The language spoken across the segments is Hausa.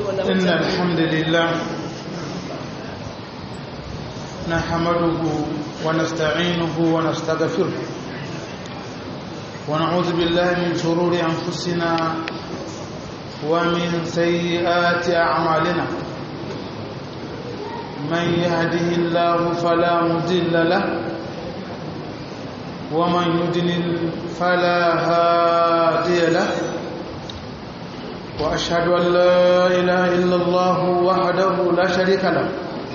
إن الحمد لله نحمده ونستعينه ونستغفره ونعوذ بالله من شرور أنفسنا ومن سيئات أعمالنا من يهده الله فلا مضل له ومن يضلل فلا هادي له وأشهد أن لا إله إلا الله وحده لا شريك له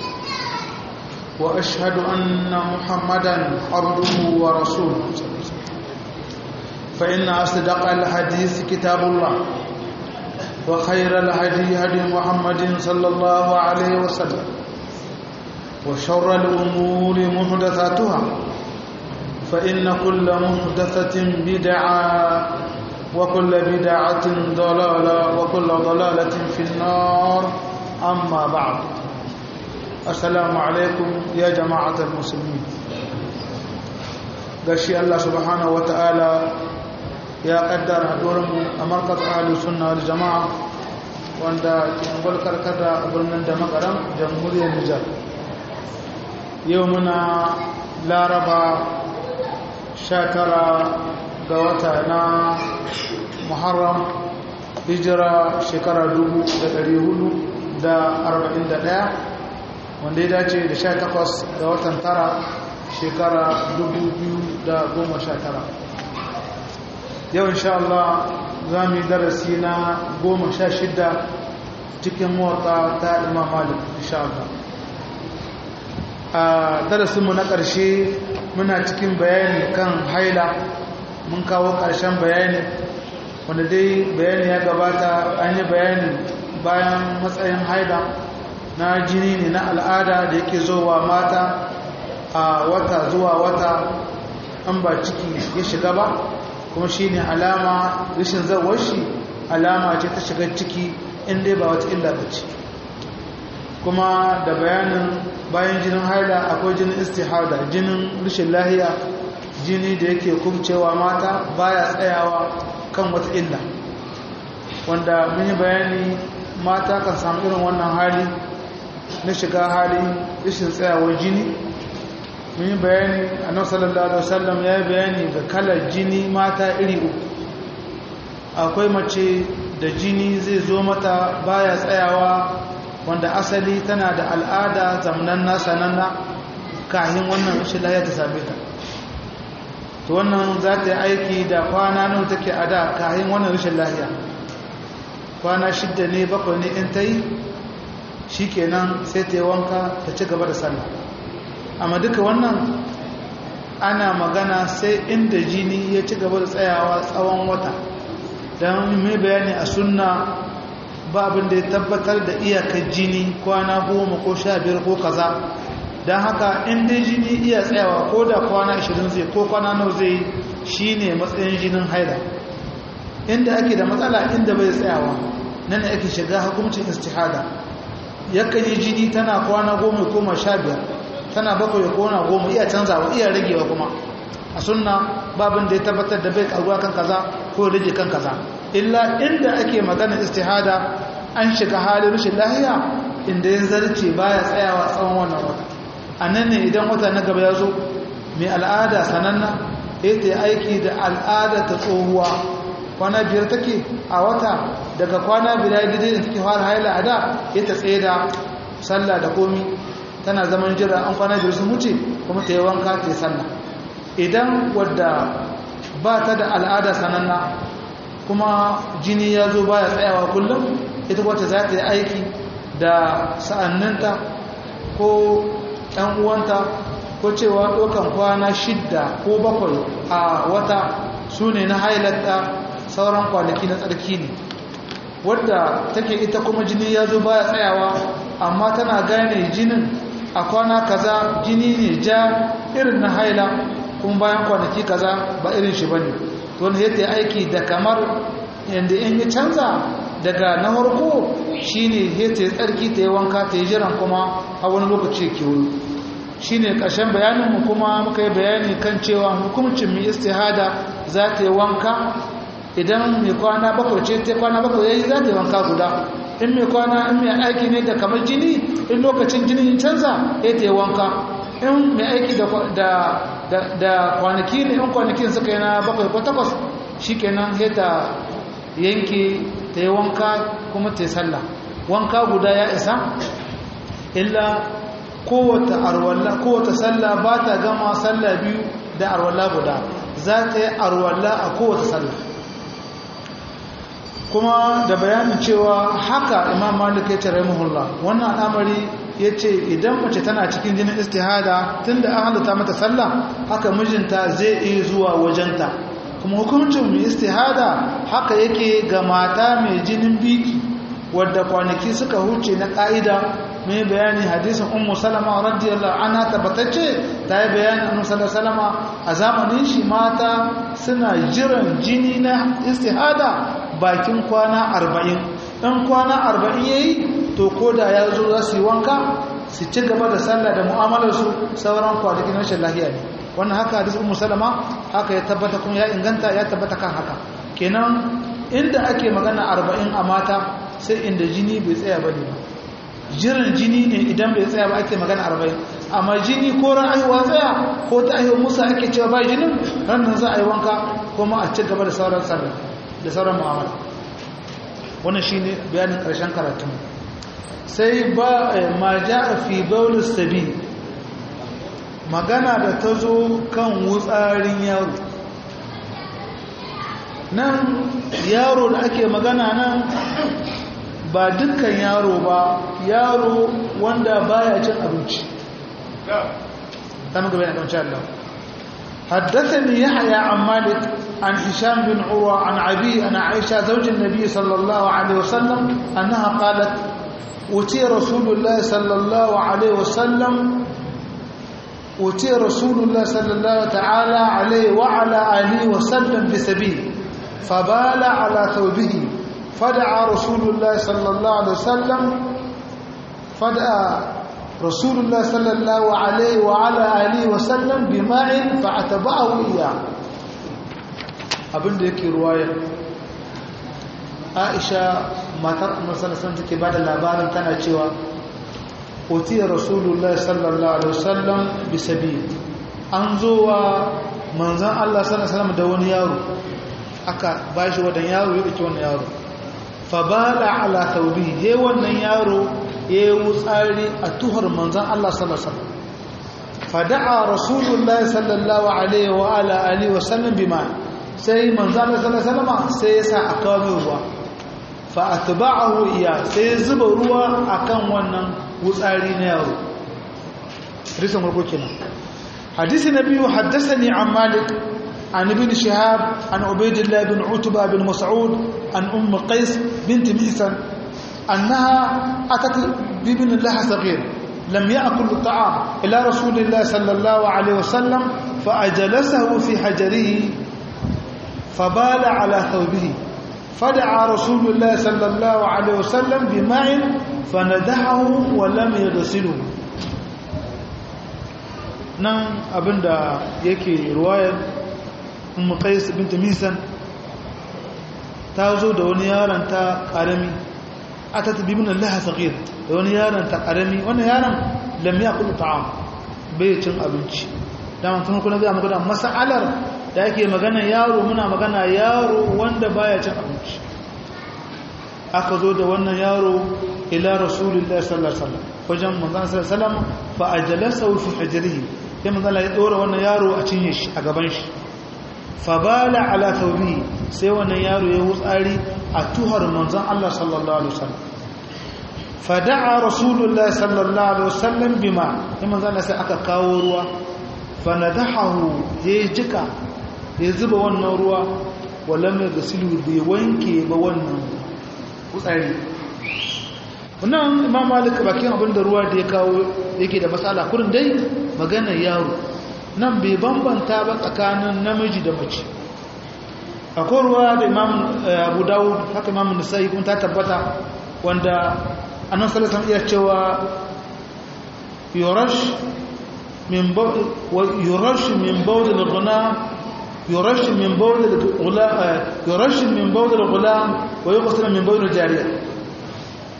وأشهد أن محمدا عبده ورسوله فإن أصدق الحديث كتاب الله وخير الهدي هدي محمد صلى الله عليه وسلم وشر الأمور محدثاتها فإن كل محدثة بدعة وكل بدعة ضلالة وكل ضلالة في النار أما بعد السلام عليكم يا جماعة المسلمين gashi Allah subhanahu wata'ala ya kaddara haɗuwarmu a markaz ahalus sunna wal jama'a wanda ke gwalkar kada a birnin da makaram jamhuriyar Nijar yau muna laraba 19 ga wata na muharram hijira shekara 441 wanda ya dace da 18 ga watan tara shekara 2019 yau insha Allah za mu yi darasi na 16 cikin motsa ta imam malik insha Allah a darasinmu na ƙarshe muna cikin bayani kan haila mun kawo ƙarshen bayani wanda dai bayani ya gabata an yi bayani bayan matsayin haida na jini ne na al'ada da yake zowa mata a wata zuwa wata an ba ciki ya shiga ba kuma shi ne alama rashin zawar shi alama ce ta shiga ciki inda ba wata illa ba ce kuma da bayanin bayan jinin haida akwai jinin istihada jinin rashin lahiya jini da yake kubcewa mata baya tsayawa kan wata illa wanda mun yi bayani mata kan samu irin wannan hali na shiga hali rashin tsayawar jini mun yi bayani annabi sallallahu alaihi wasallam ya yi bayani ga kalar jini mata iri uku akwai mace da jini zai zo mata baya tsayawa wanda asali tana da al'ada zamanan nasa nanna kahin wannan rashin lahiya ta same ta to wannan za ta yi aiki da kwana nan take a da kayan wannan rashin lahiya kwana shidda ne bakwai ne in ta yi shi kenan sai ta yi wanka ta ci gaba da sallah amma duka wannan ana magana sai inda jini ya ci gaba da tsayawa tsawon wata don mai bayani a sunna ba abin da ya tabbatar da iyakar jini kwana goma ko sha biyar ko kaza don haka in dai jini iya tsayawa ko da kwana 20 zai ko kwana nau zai shi ne matsayin jinin haida inda ake da matsala inda bai tsayawa nan ake shiga hukumcin istihada yakan yi jini tana kwana goma koma sha biyar tana bakwai ya kona goma iya canzawa iya ragewa kuma a sunna babin da ya tabbatar da bai karuwa kan kaza ko rage kan kaza illa inda ake magana istihada an shiga halin rashin lahiya inda ya zarce baya tsayawa tsawon wannan wata a nan ne idan wata na gaba ya zo mai al'ada sananna ya ta aiki da al'ada ta tsohuwa kwana biyar take a wata daga kwana biyar gidi da take fara haila a da ya ta tsaye da sallah da komi tana zaman jira an kwana biyar sun wuce kuma ta yi wanka ta yi sallah idan wadda ba ta da al'ada sananna kuma jini ya zo baya tsayawa kullum ita wata za ta yi aiki da sa'anninta ko ɗan uwanta ko cewa ɗaukan kwana shidda ko bakwai a wata su ne na hailatta sauran kwanaki na tsarki ne wadda take ita kuma jini ya zo baya tsayawa amma tana gane jinin a kwana kaza jini ne ja irin na haila kuma bayan kwanaki kaza ba irin shi bane wanda ya aiki da kamar yadda in ya canza daga na harko shine ya ta tsarki ta yi wanka ta yi jiran kuma a wani lokaci ke wuri shi ne ƙarshen bayaninmu kuma muka yi bayani kan cewa hukumcin mai istihada za ta yi wanka idan mai kwana bakwai ce ta kwana bakwai ya yi za ta yi wanka guda in mai kwana in mai aiki ne da kamar jini in lokacin jini canza ya ta yi wanka in mai aiki da kwanaki ne in kwanakin suka yi na bakwai ko takwas shi kenan ya ta yanke ta yi wanka kuma ta yi sallah wanka guda ya isa illa kowace arwalla kowace sallah ba ta gama sallah biyu da arwalla guda za ta yi arwalla a kowace sallah kuma da bayanin cewa haka imam malik ya ce rahimahullah wannan al'amari ya ce idan mace tana cikin jinin istihada tunda an halatta mata sallah haka mijinta zai iya zuwa wajenta kuma hukuncin mai istihada haka yake ga mata mai jinin biki wadda kwanaki suka huce na ƙa'ida mai bayani hadisin ummu salama radiyallahu anha tabbatacce ta yi bayani annabi sallallahu salama a zamanin shi mata suna jiran jini na istihada bakin kwana arba'in ɗan kwana arba'in yayi to ko da ya zo za su yi wanka su ci gaba da sallah da mu'amalarsu sauran kwanaki na rashin lahiya ne wannan haka hadis ummu salama haka ya tabbata kuma ya inganta ya tabbata kan haka kenan inda ake magana arba'in a mata sai inda jini bai tsaya ba ne ba jiran jini ne idan bai tsaya ba ake magana arba'in amma jini ko ran aihuwa tsaya ko ta aihuwa musa ake cewa ba jinin ranar za a yi wanka kuma a ci gaba da sauran sallah da sauran mu'amala wannan shine bayanin karshen karatun sai ba ma ja'a fi baulis sabi magana da ta zo kan wutsarin yaro nan yaro da ake magana nan ba dukkan yaro ba yaro wanda baya cin abinci ta muka bayan abinci Allah حدثني يحيى عن مالك عن هشام بن عروة عن عبي عن عائشة زوج النبي صلى الله عليه وسلم أنها قالت أتي رسول الله صلى الله عليه وسلم أتي رسول الله صلى الله تعالى عليه وعلى آله وسلم بسبيل فبال على ثوبه فدعا رسول الله صلى الله عليه وسلم فدعا رسول الله صلى الله عليه وعلى آله وسلم بماء فأتبعه إياه abin da yake ruwaya aisha matar annabi sallallahu alaihi take bada labarin tana cewa utiya rasulullahi sallallahu alaihi wasallam bisabil an zo wa manzon Allah sallallahu alaihi wasallam da wani yaro aka bashi wadan yaro ya dake wannan yaro fa bala ala thawbi he wannan yaro ya wutsari a tuhar manzon Allah sallallahu alaihi wasallam fada'a rasulullahi sallallahu alaihi wa ala alihi wasallam bima sai manzon Allah sallallahu alaihi wasallam sai ya sa a kawo ruwa fa atba'ahu iya sai zuba ruwa akan wannan wutsari na yaro hadisin farko kenan hadisi na biyu haddathani an malik an ibn shihab an ubaydillah bin utba bin mas'ud an umm qais bint misan annaha atat bi ibn laha saghir lam ya'kul at-ta'am ila rasulillah sallallahu alayhi wasallam fa ajlasahu fi hajarihi فبال على ثوبه فدعا رسول الله صلى الله عليه وسلم بماء فندحه ولم يغسله nan abinda yake ruwayar ummu qais bint misan ta zo da wani yaron ta karami atat bi min Allah saghir da wani yaron ta karami wannan yaron lam yakul ta'am bai cin abinci dan tun kuna ga magana masalar da yake magana yaro muna magana yaro wanda baya cin abinci aka zo da wannan yaro ila rasulullahi sallallahu alaihi wasallam wajen manzon sallallahu alaihi wasallam fa ajlasahu fi hijrihi sai manzon Allah ya dora wannan yaro a cinye shi a gaban shi fa bala ala thawbihi sai wannan yaro ya wutsari a tuhar manzon Allah sallallahu alaihi wasallam fa da'a rasulullahi sallallahu alaihi wasallam bima sai manzon Allah sai aka kawo ruwa fa nadahu ya jika ya zuba wannan ruwa wala mai gasilu bai wanke ba wannan kutsari wannan imam malik bakin abin da ruwa da ya kawo yake da matsala kurin dai maganar yaro nan bai bambanta ba tsakanin namiji da mace akwai ruwa da imam abu dawud haka imam nisa'i kun ta tabbata wanda annan salasan iya cewa yurash min yurash min bawdil ghuna يرش من بول الغلام يرش من بول الغلام ويغسل من بول الجارية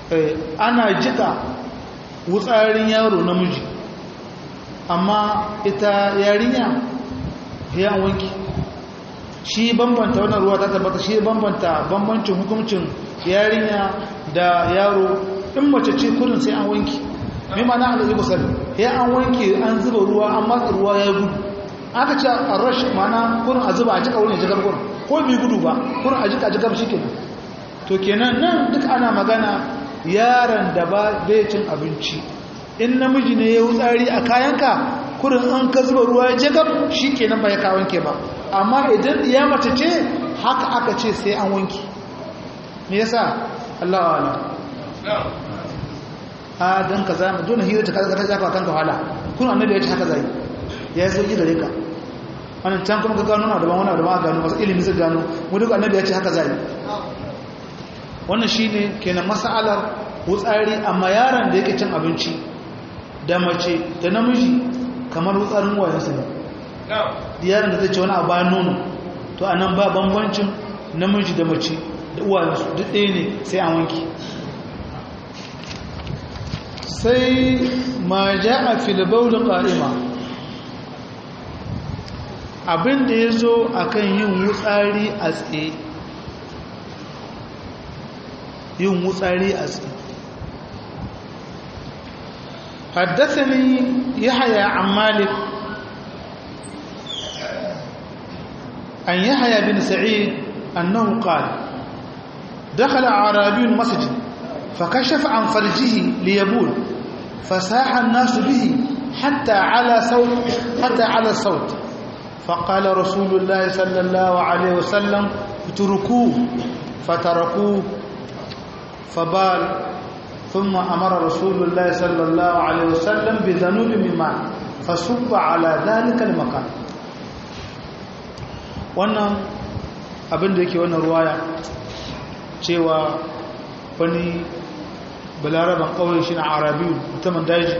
ana jika wutsarin yaro namiji amma ita yarinya ya wanki shi bambanta wannan ruwa ta tabbata shi bambanta bambancin hukuncin yarinya da yaro in mace ce kurin sai an wanki mai mana a zai kusur ya an wanke an zuba ruwa an matsa ruwa ya gudu aka ce a rash mana kurin a zuba a cika wurin jigar kurin ko bai gudu ba kurin a jika jigar shi kenan to kenan nan duk ana magana yaron da ba bai cin abinci in namiji ne ya wutsari a kayanka kurin an ka zuba ruwa ya jigar shi kenan ba ya ka wanke ba amma idan ya mace ce haka aka ce sai an wanke me yasa Allah wa'ala a don ka zama dole hira ta kaza ta jafa kanka wahala kuna annabi ya ce haka zai ya yi sauki gare ka wannan can kuma ka gano na daban wani daban a gano masu ilimi su gano mu duk annabi ya ce haka zai wannan shine kenan mas'alar wutsari amma yaron da yake cin abinci da mace da namiji kamar wutsarin wayansu ne yaron da zai ce wani a bayan nono to anan ba bambancin namiji da mace da uwayensu duk ɗaya ne sai an wanki sai ma ja a filibaulin ƙa'ima abinda ya zo a kan yin wutsari a tsaye yin wutsari a tsaye حدثني يحيى عن مالك عن يحيى بن سعيد أنه قال دخل أعرابي المسجد فكشف عن فرجه ليبول فساح الناس به حتى على صوت حتى على الصوت فقال رسول الله صلى الله عليه وسلم اتركوه فتركوه فبال ثم أمر رسول الله صلى الله عليه وسلم بذنوب من ماء فصب على ذلك المكان wannan abin da yake wannan ruwaya cewa wani balaraban kawai shi na arabiyu mutumin daji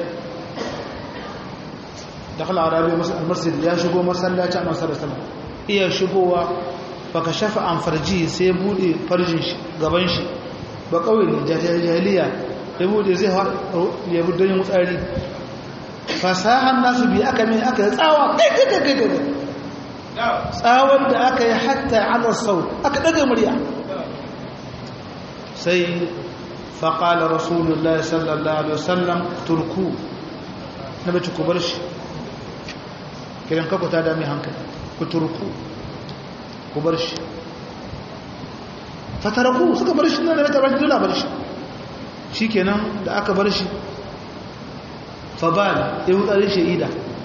da kala arabiyu almasjid ya shigo masallaci a masarar sama iya shigowa baka shafa an farji sai bude farjin shi gaban shi ba kawai ne jahiliya ya bude zai ya bude yin wutsari fasahan nasu bi aka mai aka yi tsawa kai kai kai kai tsawon da aka yi hatta ala sau aka daga murya sai faƙala rasulullah sallallahu alaihi wasallam turku na bace ku bar shi kiran kaku ta dami hankali ku turku ku bar shi fataraku suka bar shi na da ta bar shi dole bar shi shi kenan da aka bar shi fabal ya wutsari sha'ida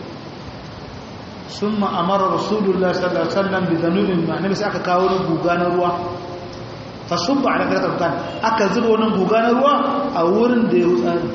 sun ma'amara rasulullah sallallahu alaihi wasallam bi zanubin ma nabi sai aka kawo guga na ruwa fasubba ala kadar kan aka zuba wannan guga na ruwa a wurin da ya wutsari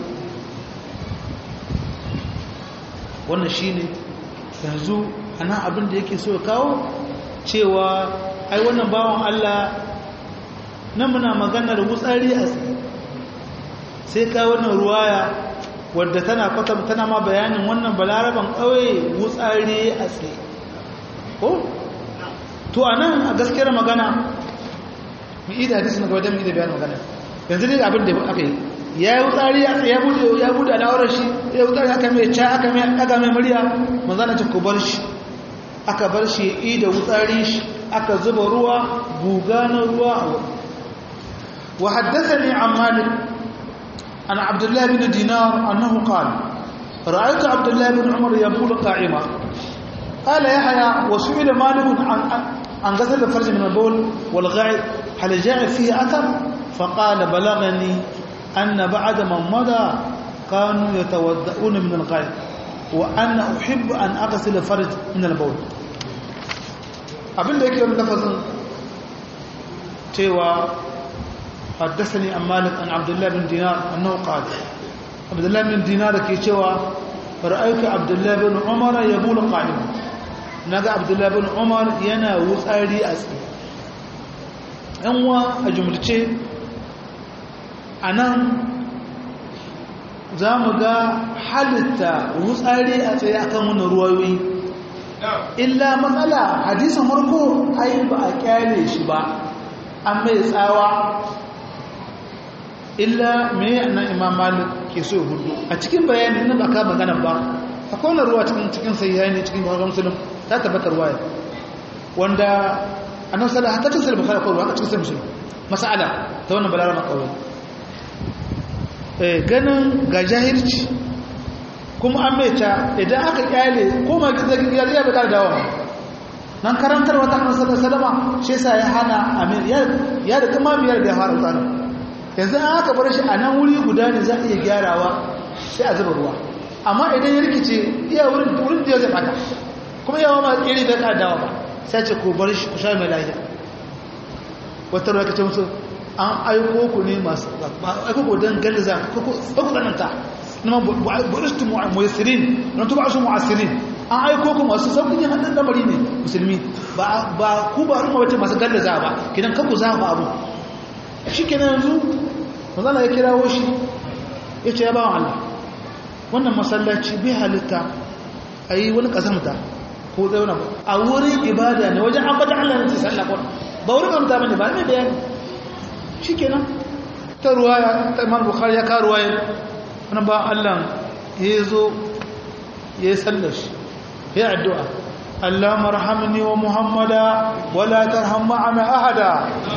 wannan shine yanzu ana abin da yake so ya kawo cewa ai wannan bawan Allah nan muna maganar wutsari a sai ka wannan ruwaya wadda tana kwatam tana ma bayanin wannan balaraban ƙauye wutsari a tsaye ko to anan a gaskiyar magana mu ida hadisi na gaba don mu ida bayan magana yanzu ne abin da aka yi ya yi wutsari a tsaye ya bude ya bude al'aurar shi ya wutsari aka mai ca aka mai daga mai murya manzana ce ku bar shi aka bar shi ya ida wutsari shi aka zuba ruwa guga na ruwa a wani وحدثني عن مالك عن عبد الله بن دينار أنه قال رأيت عبد الله بن عمر يبول قائما قال يحيى وسئل مالك عن عن غسل الفرج من البول والغائط هل جاء فيه أثر فقال بلغني أن بعد من مضى كانوا يتودؤون من الغائط وأنا أحب أن أغسل الفرج من البول abin da yake wani lafazin cewa حدثني عن مالك عن عبد الله بن دينار أنه قال عبد الله بن دينار كي شوى رأيك عبد الله بن عمر يبول قائما نقى عبد الله بن عمر ينا وثاري أسئل أنوا أجملتي أنا za mu ga halitta wutsari a tsaye akan wani ruwayoyi illa matsala hadisan farko ai ba a kyale shi ba an mai tsawa illa me nan imam malik ke so hudu a cikin bayanin nan ba ka magana ba akwai wani ruwa cikin cikin sahihaini ne cikin bukhari muslim ta tabbatar ruwa wanda annabi sallallahu alaihi wasallam ta cikin bukhari ko ruwa cikin sahih muslim mas'ala ta wannan balarama kawai eh ganin ga jahilci kuma an maita idan aka kyale ko ma gizagin ya ya bada dawo nan karantar wata annabi sallallahu alaihi wasallam shi yasa ya hana amir ya ya da kuma biyar da fara tsano yanzu an aka bar shi a nan wuri guda ne za a iya gyarawa sai a zuba ruwa amma idan ya rikice iya wurin wurin da ya zai fata kuma yawa ma tsiri bai ka dawo ba sai ce ko bar shi ku sha mai lafiya wata ruwa kace musu an aiko ku ne masu aiko ku don galiza ko ku tsananta nama buɗistu mu'asirin na tuba su mu'asirin an aiko ku masu sauƙin yin hannun lamari ne musulmi ba ku ba al'umma wace masu galiza ba kidan kanku za ba abu shi ke yanzu mazana ya kirawo shi ya ce ya ba wa Allah wannan masallaci bai halitta a yi wani ƙasamta ko zauna a wurin ibada ne wajen ambata Allah ne sai sallah ba wurin amta bane ba mai bayani shikenan ta ruwaya ta Imam Bukhari ya ka ruwaya wannan ba Allah ya zo ya sallar shi ya addu'a Allah marhamni wa Muhammada wala tarham ma'ana ahada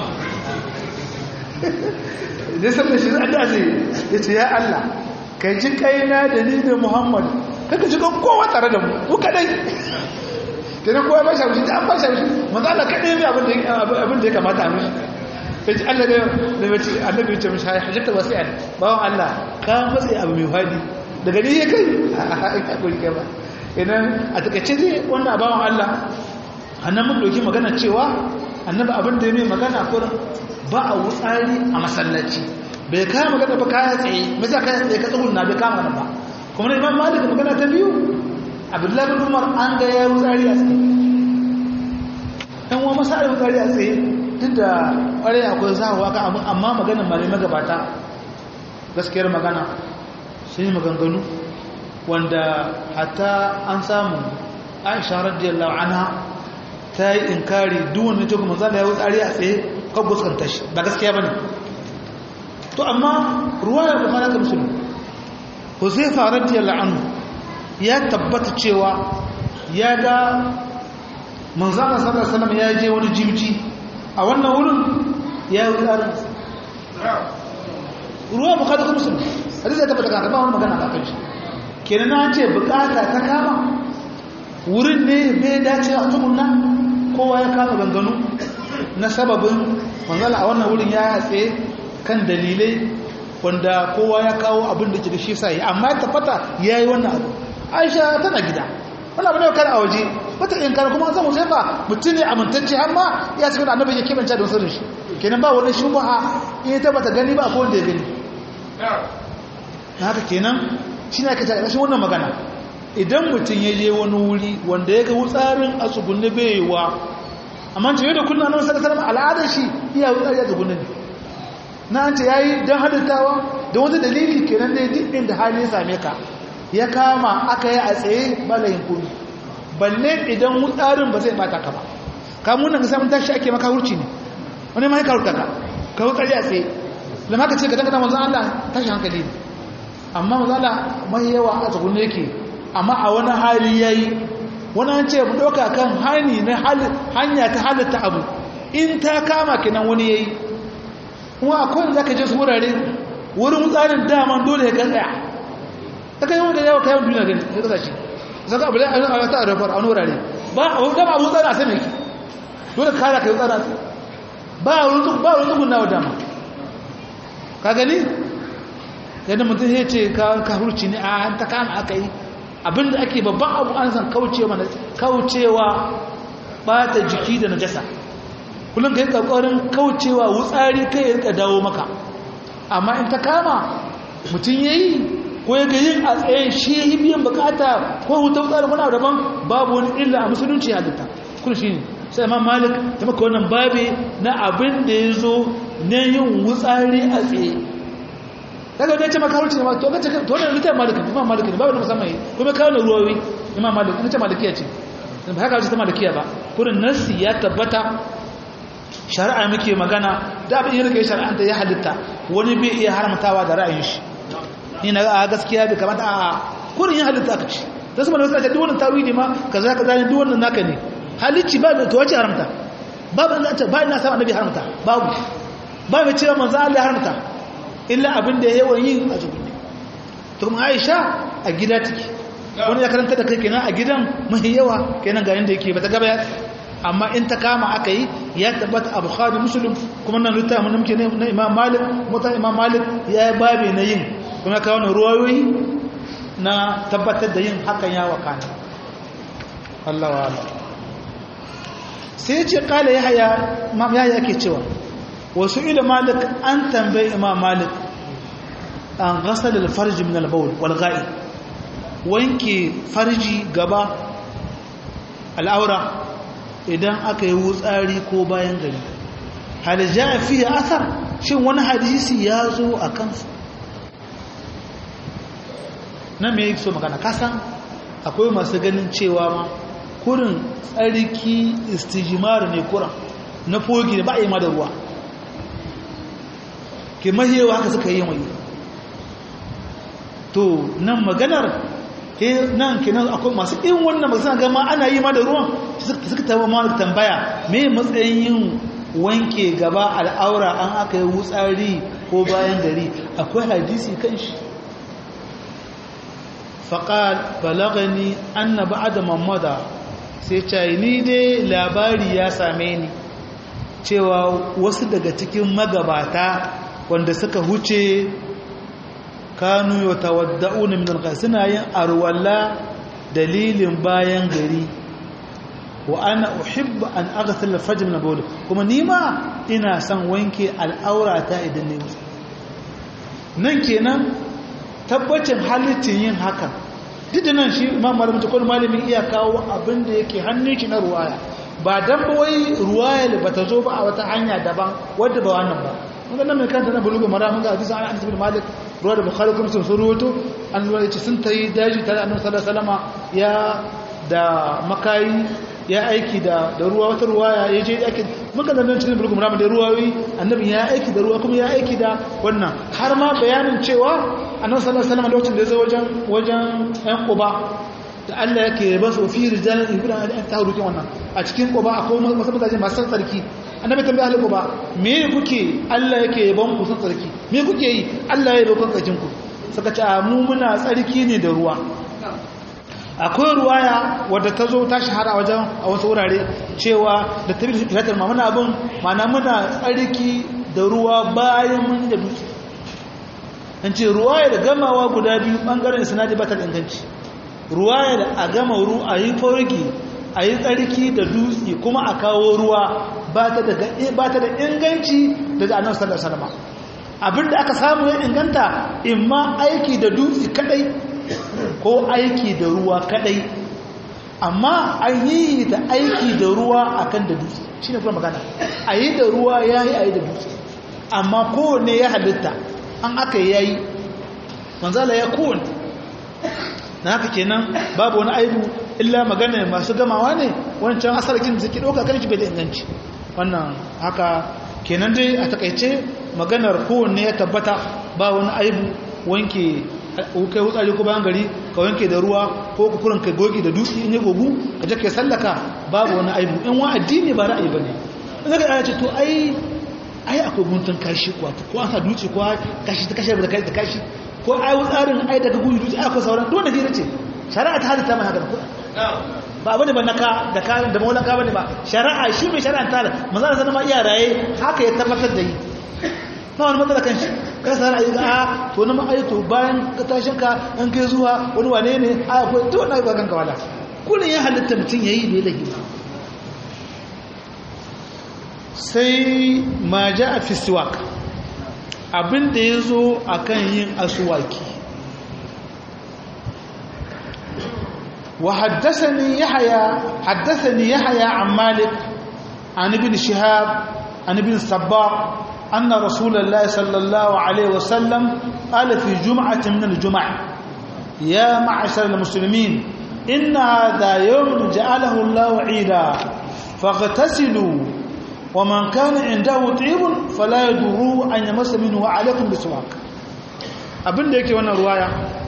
ya sallar shi addu'a sai yace ya Allah kai ji kaina da ni da Muhammad kaka ji kan kowa tare da mu ku kadai kenan kowa ba shi abinci da an ba shi abinci manzo Allah kadai ne abin da abin da ya kamata a mishi sai ji Allah da mace annabi ce mishi hajjata wasi'an bawon Allah ka matsayi abu mai fadi daga ni ya kai a kuri kai ba idan a takaice dai wannan bawon Allah annan mun doki magana cewa annabi abin da ya mai magana kurin ba a wutsari a masallaci bai kaya magana ba kaya tsaye mai sa kaya tsaye ka tsohon na bai kama magana ba kuma na imam malik magana ta biyu abdullahi bin umar an ga ya wutsari a tsaye ɗan wa masa a wutsari a tsaye duk da ƙwarai akwai zahawa kan abin amma maganin malai magabata gaskiyar magana sun yi maganganu wanda hatta an samu aisha radiyallahu anha ta yi inkari duk wani ta kuma zala ya wutsari a tsaye kan fuskanta shi ba gaskiya ba ne to amma ruwa ya kuma naka musulun huzaifa radiyallahu anhu ya tabbata cewa ya ga manzana sallallahu alaihi wasallam ya je wani jibji a wannan wurin ya yi tsarin ruwa bukata ta musulun hadisi ya tabbata kan ba wani magana a kan shi kenan na ce bukata ta kama wurin ne bai dace a tukunna kowa ya kama ganganu na sababin manzala a wannan wurin ya tsaye kan dalilai wanda kowa ya kawo abin da ke da shi sai amma ya tabbata ya yi wannan abu aisha tana gida wani abu ne kan a waje wata in kana kuma zan wuce ba mutum ne amintacce har ma ya cikin da annabi ya kebanta da sirrin shi kenan ba wani shubha in ta bata gani ba ko wanda ya gani na haka kenan shi ne ake ta ƙarshen wannan magana idan mutum ya je wani wuri wanda ya ga wutsarin a tsugunni bai wa amma ce yau da kullum annabi sallallahu alaihi al'adar shi iya wutsari a tsugunni ne na an ce yayi dan halittawa da wani dalili kenan dai duk inda hali ya same ka ya kama aka yi a tsaye balayin kuri balle idan wutsarin ba zai bata ka ba kamun nan samun tashi ake maka hurci ne wani ma ya karuta ka ka wutsari a tsaye lamma ka ce ka dangana manzon Allah tashi hankali ne amma manzon Allah mai yawa a tsugunni yake amma a wani hali yayi wani an ce mu ɗauka kan hani na hanya ta halitta abu in ta kama kinan wani yayi kuma akwai za ka je su wurare wurin tsarin daman dole ya tsaya ta kai wanda yawa kayan duniya gani ya kasa shi zaka abu da a ta rafar a wani wurare ba a wani dama abu tsara a sami dole kara ka yi tsara ba a wurin tsugun na dama ka gani yadda mutum ya ce ka hurci ne a ta kama aka yi abinda ake babban abu an san kaucewa kaucewa bata jiki da najasa kullum kai kokarin kaucewa wutsari kai ya rika dawo maka amma in ta kama mutum yayi ko ya ga yin a tsaye shi yi biyan bukata ko hutar wutsari wani daban babu wani illa a musulunci halitta kun shi ne sai imam malik ta maka wannan babi na abin da ya zo na yin wutsari a tsaye daga wani ya ce maka haruci ne ma to kace to wannan littafin malik imam malik ne babu musamman yi kuma kawo ruwawi imam malik ina ce malikiya ce ba haka wace ta malikiya ba kurin nasi ya tabbata shari'a muke magana da abin yin rike shari'anta ya halitta wani bai iya haramtawa da ra'ayin shi ni na ga gaskiya bai kamata a kurin yin halitta aka ci da su mana wasu duk wannan tawili ma kaza kaza ne duk wannan naka ne halicci ba da tuwace haramta babu ina ta ba ina sa annabi haramta babu ba mai cewa manzo Allah haramta illa abin da yawan yin a zubi to kuma Aisha a gida take wani ya karanta da kai kenan a gidan mahi yawa kenan ga yanda yake bata gaba ya amma in ta kama aka yi ya tabbata a bukhari muslim kuma nan littafin mun muke na imam malik mota imam malik ya yi babe na yin kuma kawo na ruwayoyi na tabbatar da yin hakan ya wakana Allah wa Allah sai ya ce kala yahya imam yahya ke cewa wasu ila malik an tambayi imam malik an ghasal al-farj min al-bawl wal ghaib wanke farji gaba al'aura idan aka yi wutsari ko bayan gari halija fiye asar shin wani hadisi ya zo a kansu nan mai so magana kasan akwai masu ganin cewa ma kurin tsarki istijimar ne kuran na fogi da ba a yi ma da ruwa ke mahiyawa haka suka yi mai to nan maganar nan kenan akwai masu in wannan magana gama ana yi ma da ruwan suka taba ma tambaya me matsayin yin wanke gaba al'aura an aka yi wutsari ko bayan gari akwai hadisi kan shi faƙal balagani anna ba'da mamada sai ce ni dai labari ya same ni cewa wasu daga cikin magabata wanda suka huce kanu yau tawadda'una min al suna yin arwalla dalilin bayan gari wa ana uhibbu an aghsal al-fajr min bawl kuma nima ina son wanke al'aurata idan ne nan kenan tabbacin halittin yin haka duk da nan shi imam malamin ta kwallo malamin iya kawo abin da yake hannun shi na ruwaya ba dan ba wai ruwaya ba ta zo ba a wata hanya daban wadda ba wannan ba mun ga nan mai kanta na bulugu mara mun ga hadisi an anas bin malik ruwa da bukhari kuma sun ruwato an zuwa yace sun tayi daji tare da annabi sallallahu alaihi wasallama ya da makayi ya aiki da da ruwa wata ruwaya ya je aiki muka da nan cikin bulugu mara da ruwawi annabi ya aiki da ruwa kuma ya aiki da wannan har ma bayanin cewa annabi sallallahu alaihi wasallama lokacin da ya zo wajen wajen ɗan quba da Allah yake ba su fi rijalan ibra an ta rukin wannan a cikin quba akwai wasu mutane masu tsarki annabi tambaya ahli quba me kuke Allah yake yaban ku sun tsarki me kuke yi Allah ya yaban tsarkin ku suka ce mu muna tsarki ne da ruwa akwai ruwaya wadda ta zo ta shahara wajen a wasu wurare cewa da tabi filatar ma muna abin mana muna tsarki da ruwa bayan mun da dutse an ce ruwaya da gamawa guda biyu bangaren sinadi ba ta da inganci ruwaya da a gama ru a yi forgi a yi tsarki da dutse kuma a kawo ruwa ba ta da inganci daga annabi sallallahu alaihi wasallam abinda aka samu ya inganta imma aiki da dutse kadai ko aiki da ruwa kadai amma an yi da aiki da ruwa akan da dutse shine kuma magana a yi da ruwa yayi a yi da dutse amma kowanne ya halitta an aka yayi manzala ya kowanne na haka kenan babu wani aibu illa magana masu gamawa ne wancan asarkin da suke ɗauka kan shi bai da inganci wannan haka kenan dai a takaice maganar kowanne ya tabbata ba wani aibu wanke kai wutsari ko bayan gari ka wanke da ruwa ko kukurin ka goge da dutse ne gogu ka je ka sallaka babu wani aibu in wa addini ba ra'ayi bane in ka aya ce to ai ai akwai guntun kashi kuwa ko an sa dutse ko kashi ta kashi da kai da kashi ko ai wutsarin ai daga gudu dutse akwai sauran duk da hira ce shari'a ta halitta mai haka da kuɗa ba bane ba naka da ka da maulaka bane ba shari'a shi mai shari'a ta manzo da sanan ma iya raye haka ya tabbatar da yi ba wani matsala kan shi kai sa ra'ayi ga a to na ma'aito bayan ka tashin ka an kai zuwa wani wane ne a akwai to na ga kanka wala kullun ya halitta mutun yayi bai da hima sai ma ja'a fi siwak abin da yazo akan yin aswaki وحدثني يحيى حدثني يحيى عن مالك عن ابن شهاب عن ابن الصباح أن رسول الله صلى الله عليه وسلم قال في جمعة من الجمع يا معشر المسلمين إن هذا يوم جعله الله عيدا فاغتسلوا wa man kana indahu tibun fala yaduru an yamassa minhu wa alaikum biswak abinda yake wannan ruwaya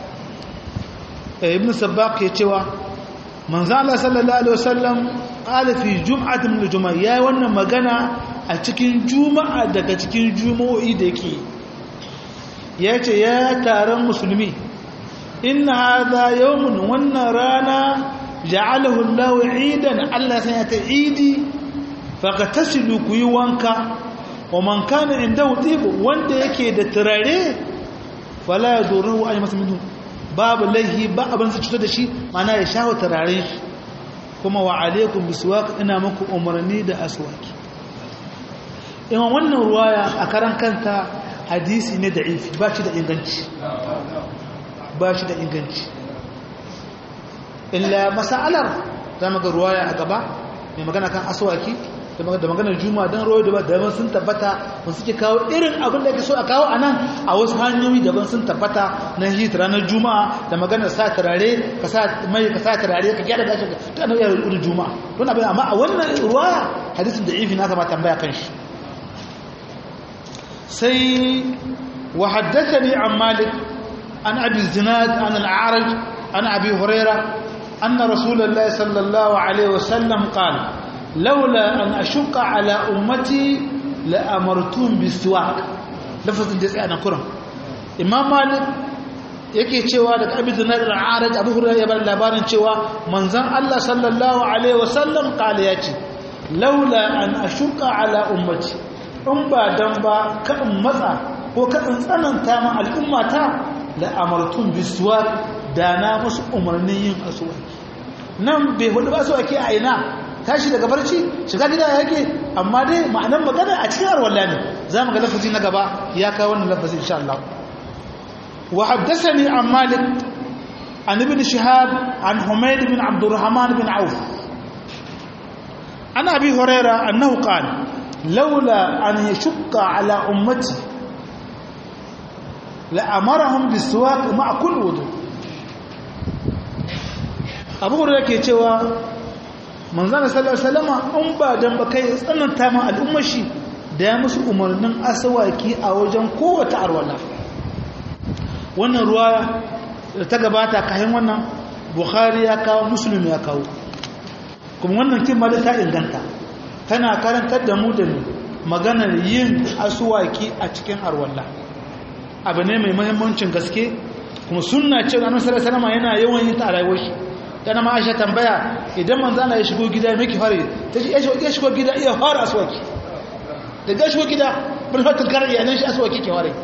ibn sabbaq ke cewa manzo Allah sallallahu alaihi wasallam qala fi jum'atin min al-jumu'a yayi wannan magana a cikin juma'a daga cikin juma'o'i da yake yace ya taron musulmi inna hadha yawmun wannan rana ja'alahu Allah 'idan Allah sai ya ta idi faqatasilu ku yi wanka wa man kana indahu tib wanda yake da turare fala yadurru ay masminhu babu laihi ba abin su cutar da shi mana ya shawo turare shi kuma wa alaikum biswak ina muku umarni da aswaki imam wannan ruwaya a karan kanta hadisi ne da'ifi ba shi da inganci ba shi da inganci illa masalar za mu ga ruwaya a gaba mai magana kan aswaki da maganar juma'a don royo daban sun tabbata ba suke kawo irin abin da ake so a kawo a nan a wasu hanyoyi daban sun tabbata na hit ranar juma'a da maganar sa turare ka sa mai ka sa turare ka gyara gashin ka ta nau'ar irin juma'a don abin amma a wannan ruwaya hadisin da ifi na kama tambaya kan shi sai wa haddathani an malik an abi zinad an al-a'raj an abi hurairah anna rasulullahi sallallahu alaihi wasallam qala لولا أن أشق على أمتي لأمرتهم بالسواك لفظ جزء أنا كرم إمام مالك yake cewa daga abin da nadar araj abu hurairu ya bar labarin cewa manzon Allah sallallahu alaihi wasallam kala yace laula an ashuka ala ummati in ba dan ba ka in matsa ko ka in tsananta ma al'ummata la amartum biswak da na musu umarnin yin aswaki nan bai hudu ba aswaki a ina tashi daga barci shiga gida yake amma dai ma'anar magana a cikin arwalla ne za mu ga lafazi na gaba ya kawo wannan lafazi insha Allah wa haddathani an malik an ibn shihab an humayd bin abdurrahman bin auf an abi huraira annahu qala laula an yashqa ala ummati la amarahum biswak ma'a kulli wudu abu huraira ke cewa manzana sallallahu alaihi wasallam an ba dan ba kai tsananta ma al'ummar shi da ya musu umarnin asawaki a wajen kowace arwala wannan ruwa da ta gabata kayan wannan bukhari ya kawo muslim ya kawo kuma wannan kin ma ta inganta tana karantar da mu da maganar yin aswaki a cikin arwala abu ne mai muhimmancin gaske kuma sunna ce annabi sallallahu alaihi wasallam yana yawan yin ta a rayuwar shi yana ma aisha tambaya idan manzana ya shigo gida miki fare ta ce ya shigo gida iya fara aswaki daga shigo gida bulfatin karar yanar shi aswaki ke ware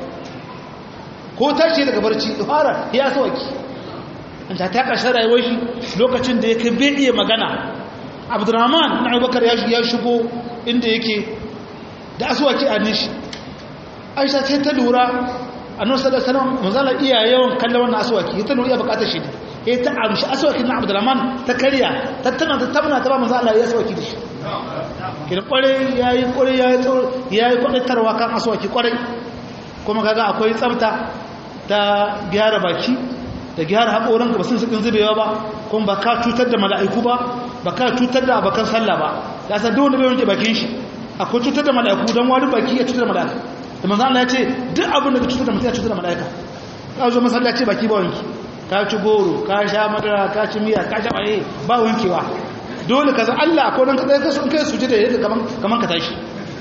ko ta ce daga barci fara ya aswaki an ta ta ƙarshen rayuwar shi lokacin da ya kai bai iya magana abdurrahman na abubakar ya shigo inda yake da aswaki a nishi aisha sai ta lura a nan sadar sanar manzana iya yawan kallon wannan aswaki ya ta lura iya bukatar shi ne ya ta amshi aswaki na abdurrahman ta karya ta tana ta tabna ta ba manzo Allah ya aswaki da shi kin kware yayi kware yayi tsoro yayi kwadatarwa kan aswaki kware kuma kaga akwai tsafta ta gyara baki da gyara hakoranka ba sun sukin zubewa ba kuma ba ka cutar da mala'iku ba ba ka cutar da abakan sallah ba ya san duk wanda bai wanke bakin shi akwai cutar da mala'iku dan wani baki ya cutar da mala'ika da manzo Allah ya ce duk abin da ka cutar da mutum ya cutar da mala'ika ka zo masallaci baki ba wanki ka ci goro ka sha madara ka ci miya ka sha baye ba wankewa dole ka san Allah akwai dan kadai ka sun kai suje da yadda kaman kaman ka tashi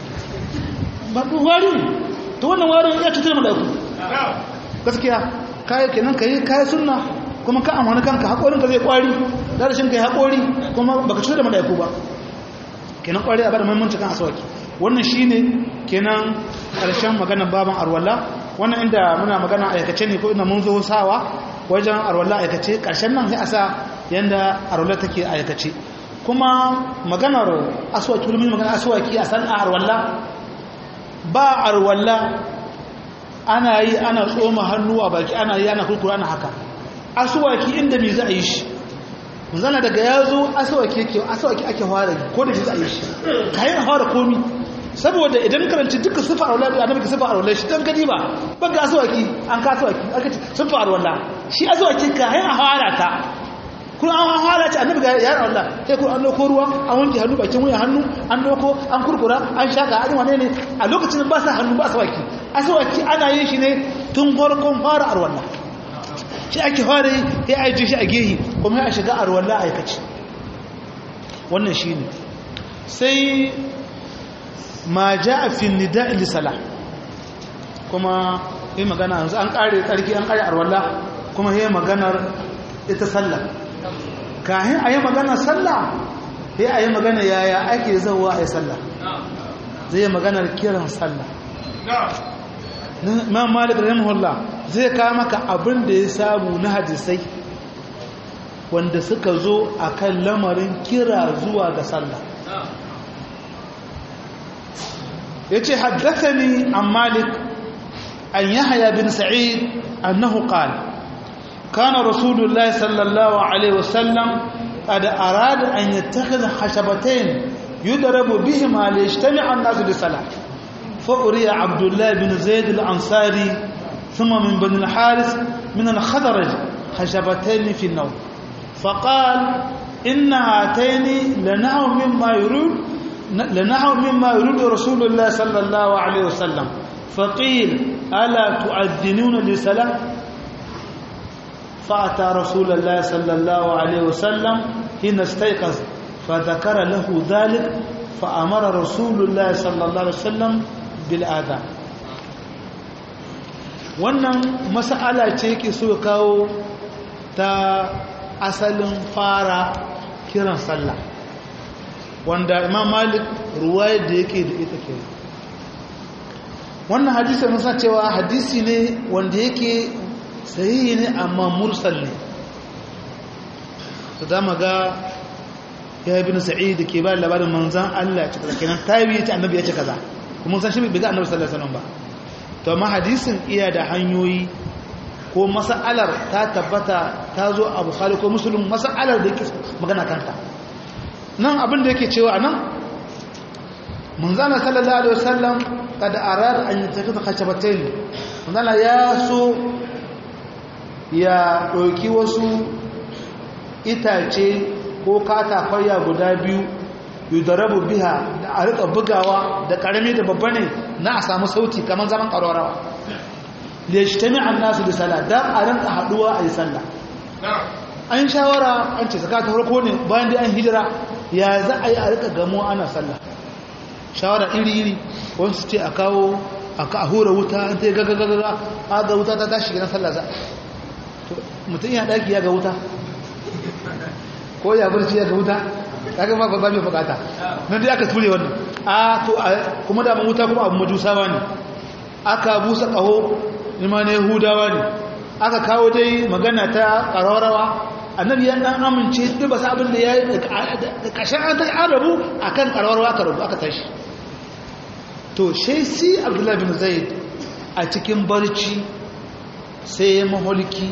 ba du wari to wannan warin ya cutar da ku gaskiya kai kenan kai kai sunna kuma ka amana kanka hakorin ka zai kwari da rashin kai hakori kuma baka cutar da malaiku ba kenan kwari a bada muhimmanci kan aswaki wannan shine kenan karshen maganar baban arwalla wannan inda muna magana aikace ne ko ina mun zo sawa wajen arwalla aikace ƙarshen nan sai a sa yadda arwalla take aikace kuma maganar aswaki wani maganar aswaki a san arwalla ba arwalla ana yi ana tsoma hannu a baki ana yi ana kurkura ana haka aswaki inda me za a yi shi zana daga ya zo aswaki ake aswaki ake fara ko da shi za a yi shi kayan fara komi saboda idan karanci duka sifa a wala annabi ka sifa a wala shi dan gadi ba ban ga aswaki an ka aswaki aka ce sifa a wala shi aswaki ka hai a fara ta kun an hala ce annabi ga yaron Allah sai kun an dauko ruwa an wanke hannu bakin wuya hannu an dauko an kurkura an shaka an wane ne a lokacin ba sa hannu ba sa waki asawaki ana yin shi ne tun farkon fara arwalla shi ake fara yi ya aije shi a gehi kuma ya shiga arwalla aikaci wannan shi ne sai ma ja a fin nida ilisala kuma yi magana yanzu an kare tsarki an kare arwalla kuma yi maganar ita sallah kahin a yi maganar sallah ya a yi magana yaya ake zauwa a yi sallah zai yi maganar kiran sallah ma malik rahimahullah zai kawo maka abin da ya samu na hadisai wanda suka zo a kan lamarin kira zuwa ga sallah ya ce haddathani an malik an yahya bin sa'id annahu qala كان رسول الله صلى الله عليه وسلم قد أراد أن يتخذ خشبتين يضرب بهما ليجتمع الناس للصلاة فأري عبد الله بن زيد الأنصاري ثم من بني الحارث من الخضرج خشبتين في النوم فقال إن هاتين لنحو مما يريد لنحو مما يريد رسول الله صلى الله عليه وسلم فقيل ألا تؤذنون للصلاة فأتى رسول الله صلى الله عليه وسلم حين استيقظ فذكر له ذلك فأمر رسول الله صلى الله عليه وسلم بالآذان wannan mas'ala ce ke so kawo ta asalin fara kiran sallah wanda imam malik ruwayar da yake da ita ke wannan hadisi mun san cewa hadisi ne wanda yake sahihi ne amma mursal ne to da maga ya ibn sa'id ke ba labarin manzan Allah ya ce kaza kenan tabi ya ce annabi ya ce kaza kuma san shi bai ga annabi sallallahu alaihi wasallam ba to amma hadisin iya da hanyoyi ko mas'alar ta tabbata ta zo a bukhari ko muslim mas'alar da yake magana kanta nan abin da yake cewa anan manzana sallallahu alaihi wasallam kada arar an yataka khashabatayn manzana ya so ya ɗauki wasu itace ko katakwaya guda biyu yi da rabu biha da a rika bugawa da ƙarami da babba ne na a samu sauti kamar zaman ƙararrawa da shi ta mi'an nasu da sallah don a rinka haɗuwa a yi sallah an shawara an ce saka ta farko ne bayan da an hijira ya za a yi a rika gamo ana sallah shawara iri-iri wani su ce a kawo a hura wuta an ta yi gagagaga a ga wuta ta tashi gidan sallah za mutum ya ɗaki ya ga wuta ko ya barci ya ga wuta kaga ba ba mai bukata nan dai aka ture wannan a to kuma da wuta kuma abu majusawa ne aka busa kaho ima ne yahudawa ne aka kawo dai magana ta ƙararrawa annabi ya dan amince duk ba sa abin da ya yi da ƙashin an ta arabu akan ƙararrawa aka rabu aka tashi to sai si abdullahi bin zaid a cikin barci sai ya maholiki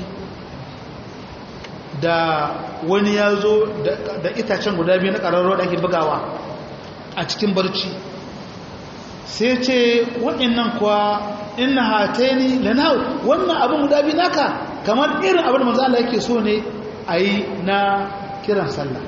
da wani ya zo da itacen guda biyu na ƙararrawa da ake bugawa a cikin barci sai ce waɗannan kuwa ina hataini lanau wannan abin guda biyu naka kamar irin abin da manzo Allah yake so ne a yi na kiran sallah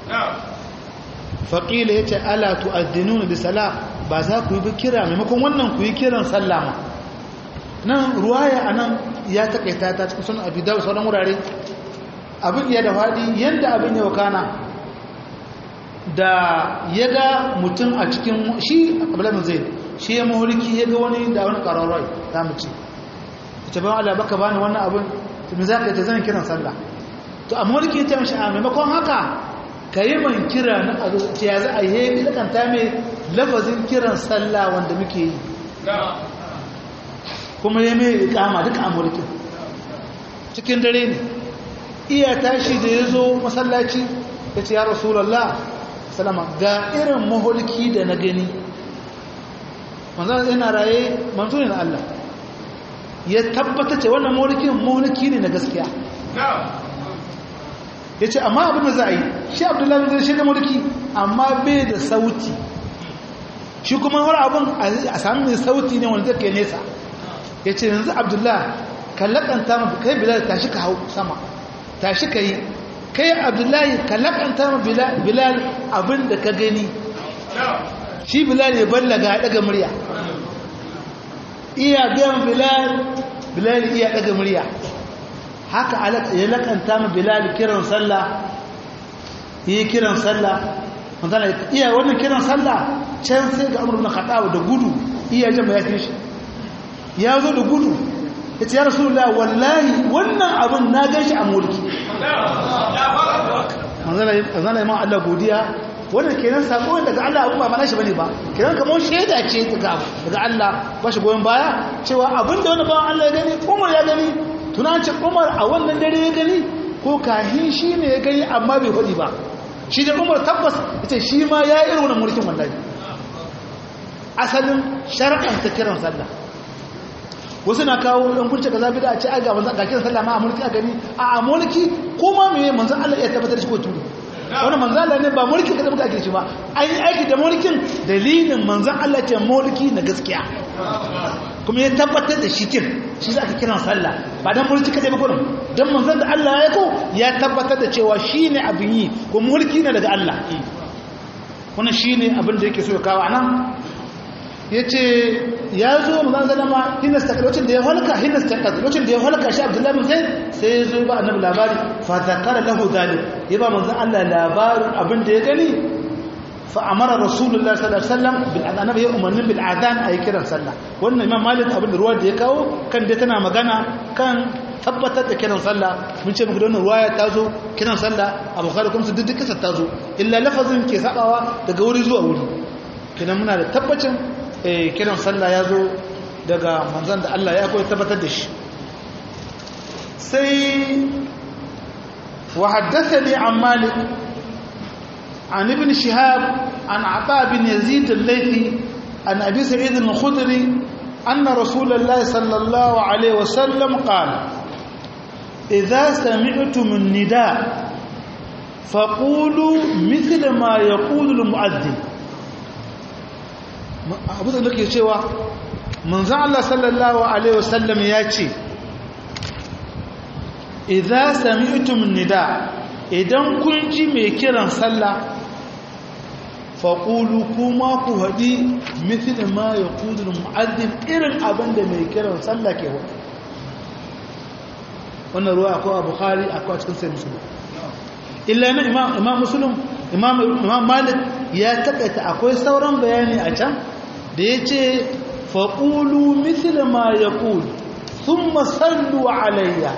faƙila ya ce ala tu'addinuna da sala ba za ku yi bi kira maimakon wannan ku yi kiran sallah ma nan ruwaya a nan ya taƙaita ta cikin sunan abu da sauran wurare abin iya da faɗi yadda abin ya wakana da ya ga mutum a cikin shi abulamin zai shi ya mahulki ya ga wani da wani ƙararrai ta mace ita ban Allah baka bani wannan abin tumi za ka yi ta zan kiran sallah to a mahulki ta mashi a maimakon haka ka yi man kira na a zuci ya za a yi lakanta mai lafazin kiran sallah wanda muke yi kuma ya mai ikama duka a mulkin cikin dare ne iya tashi da ya zo masallaci ya ce ya rasulallah salama ga irin maholki da na gani manzan yana raye manzo ne na Allah ya tabbata ce wannan maholkin maholki ne na gaskiya ya ce amma abin da za a yi shi abdullahi zai shi da maholki amma bai da sauti shi kuma wani abin a sami mai sauti ne wanda zai nesa ya ce yanzu abdullahi kallakanta mafi kai bilal tashi ka hau sama tashi ka yi kai abdullahi ka lakanta ma bilal abin da ka gani shi bilal ya ballaga daga murya iya biyan bilal bilal iya daga murya haka ya lakanta ma bilal kiran sallah yi kiran sallah manzana iya wannan kiran sallah can sai ga amur na khattab da gudu iya jama ya fi shi ya zo da gudu ya ce ya rasulullah wallahi wannan abin na gan shi a mulki manzana imam Allah godiya wannan kenan sako daga Allah abin ba mana shi bane ba kenan kamar shaida ce daga daga Allah ba shi goyon baya cewa abin da wani bawan Allah ya gani Umar ya gani tunan ce Umar a wannan dare ya gani ko kahin shi ne ya gani amma bai faɗi ba shi da Umar tabbas ita shi ma ya irin wannan mulkin wallahi asalin shar'an ta kiran sallah wasu na kawo ɗan kurce ka zafi da a ce aga manzan ga kiran sallah ma a mulki a gani a mulki kuma me manzan Allah ya tabbatar shi ko turu wani manzan Allah ne ba mulki ka tabbata ake shi ba an yi aiki da mulkin dalilin manzan Allah ce mulki na gaskiya kuma ya tabbatar da shi kin shi za ka kiran sallah ba dan mulki ka ba kurin dan manzan da Allah ya ko ya tabbatar da cewa shi ne abin yi ko mulki ne daga Allah wannan shi ne abin da yake so ya kawo anan ya ce ya zo mazan zalama hinas ta lokacin da ya halka hinas ta lokacin da ya halka shi abdullahi bin zaid sai ya zo ba annabi labari fa zakara lahu zalim ya ba manzon Allah labarin abin da ya gani fa amara rasulullah sallallahu alaihi wasallam bil annabi ya umarnin bil adhan ayi kiran sallah wannan imam malik abin da ruwa da ya kawo kan dai tana magana kan tabbatar da kiran sallah mun ce muku da wannan ruwaya ta zo kiran sallah a bukhari kuma su duk kisa ta zo illa lafazin ke sabawa daga wuri zuwa wuri kidan muna da tabbacin kiran sallah ya zo daga manzan da Allah ya koyi tabbatar da shi sai wa haddathani an malik an ibn shihab an ata bin yazid al-laythi an abi sa'id al-khudri anna rasulullahi sallallahu alayhi wa sallam qala idha sami'tum an-nida faqulu mithla ma yaqulu al-mu'adhdhin abu da nake cewa manzan Allah sallallahu Alaihi wasallam ya ce idan sami'tum nida idan kun ji mai kiran sallah faƙulu kuma ku haɗi mithil ma ya ƙudurin mu'addin irin abin da mai kiran sallah ke hudu wannan ruwa akwai a bukhari akwai a cikin sai musulun illa na imam musulun imam malik ya taƙaita akwai sauran bayani a can da ya ce faƙulu misil ma ya ƙulu sun masallu alayya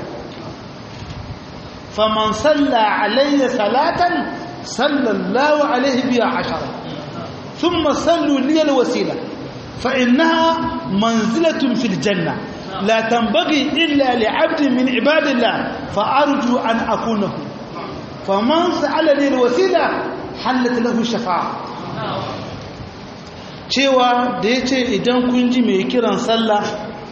faman salla alayya salatan sallallahu alaihi biya ashara sun masallu liyar wasila fa'innaha manzilatun fil janna la tambagi illa li'abdin min ibadillah fa'arju an akunahu faman sa'ala liyar wasila hallata lahu shafa'a cewa da ya ce idan kun ji mai kiran sallah